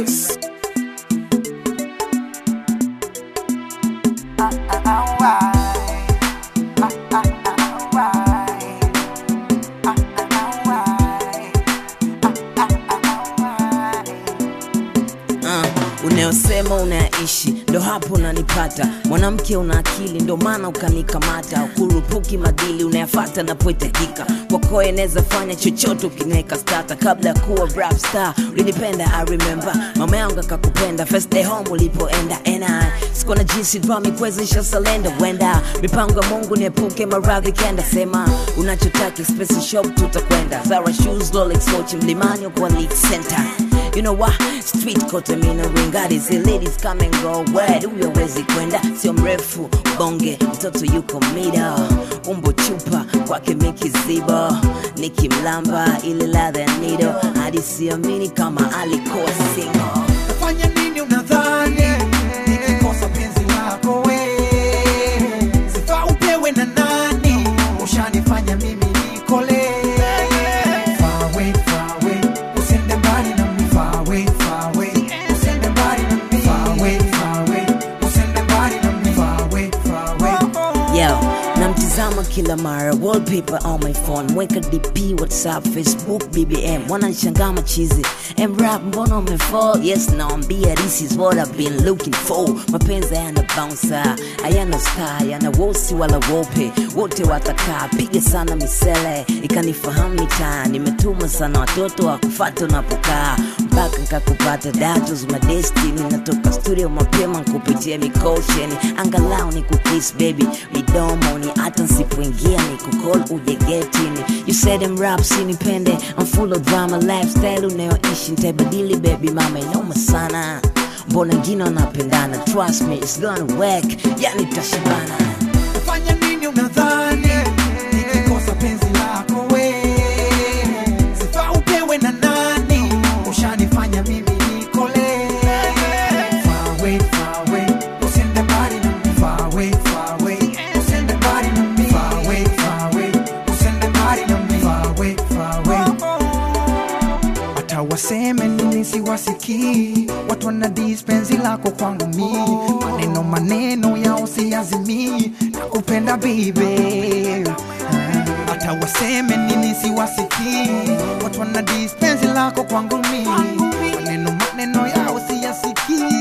Records. Uh, unayosema unayaishi ndo hapo unanipata mwanamke una akili ndo maana ukanikamata ukurupuki madili unayafata napohitajika kwako eneza fanya chochote ukineka stata kabla ya kuwa rap star ulinipenda i remember mama yangu akakupenda first day home ulipoenda ena sikuwa na jinsi dwami kuwezesha salenda wenda mipango ya mungu niepuke maradhi kenda sema unachotaki special shop tutakwenda zara shoes rolex watch mlimani kwa league center You know what? Street kote mina ringari zi ladies come and go where huyo wezi kwenda sio mrefu bonge mtoto yuko mida umbo chupa kwake mikizibo nikimlamba ile ladha ya nido hadi siamini kama alikuwa single Fanya nini unadhani nikikosa penzi lako we sifa upewe na nani ushanifanya mimi nikole Far away, far away, usiende mbali na mimi. Far away, far away, usiende mbali na mimi. Far away, far away, usiende mbali na mimi. Far away, far away. Yo, namtizama kila mara wallpaper on my phone mweka dp whatsapp facebook bbm wananishangaa machizi mrap mbona umefall yes naambia this is what i've been looking for mapenzi hayana bouncer hayana star hayana wosi wala wope wote watakaa piga sana misele ikanifahamu mitaa nimetuma sana watoto wakufata unapokaa mpaka nkakupata datos madestini natoka studio mapema nkupitia mikosheni angalau ni kukis baby midomoni hata nsipoingia ni kukol ujegetini you said them rap sinipende I'm full of drama lifestyle unayoishi ntaibadili baby mama inoma sana mbona ngine wanapendana trust me it's gonna work yani tashibana Fanya nini unadhani nikikosa penzi lako we sifa upewe na nani ushanifanya mimi nikole Far away, far away, usiende mbali na mimi. Far away, far away, usiende mbali na mimi. Far away, far away, usiende mbali na mimi. Far away, far away. hata waseme nini siwasikii watu wana dispensi lako kwangu mi maneno maneno yao siazimii na kupenda bibe hata waseme nini siwasikii watu wana dispensi lako kwangu mi maneno maneno yao siyasikii